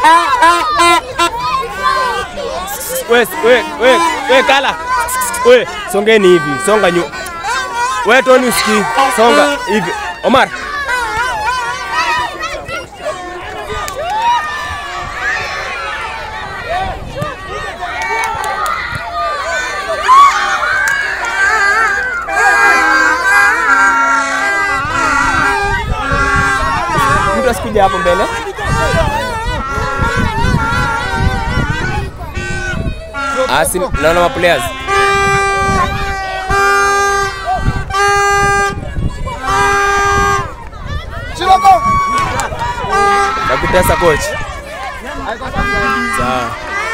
We, we, we, we kala. We, songeni hivi, songa nyu. We Tony usikii, songa hivi. Omar. Mtu asikuja hapo mbele. Asi, naona ma players. Nakutesa coach. Sawa.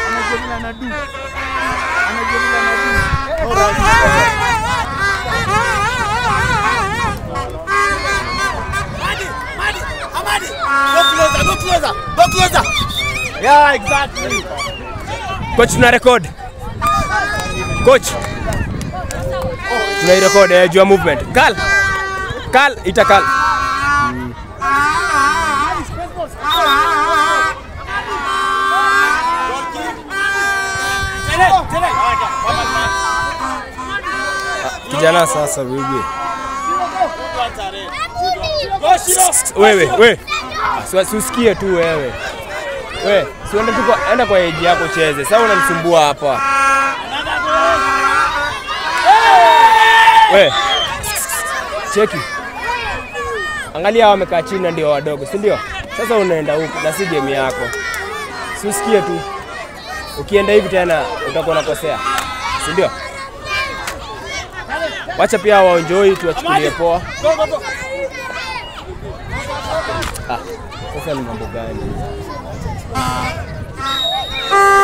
Yeah, exactly. Coach tuna record. Coach. Tuna record eh, juu ya movement. Kal. Kal ita kal. Kijana sasa wewe. Wewe, wewe. Si- si usikie tu wewe. We, si uende tu kwa, enda kwa eji yako cheze. Sasa unanisumbua hapa. We. Cheki. Angalia hao wamekaa chini na ndio wadogo, si ndio? Sasa unaenda huku na si game yako. Si usikie tu. Ukienda hivi tena utakuwa unakosea. Si ndio? Wacha pia waenjoy tuwachukulie poa. Ah, sasa ni mambo gani?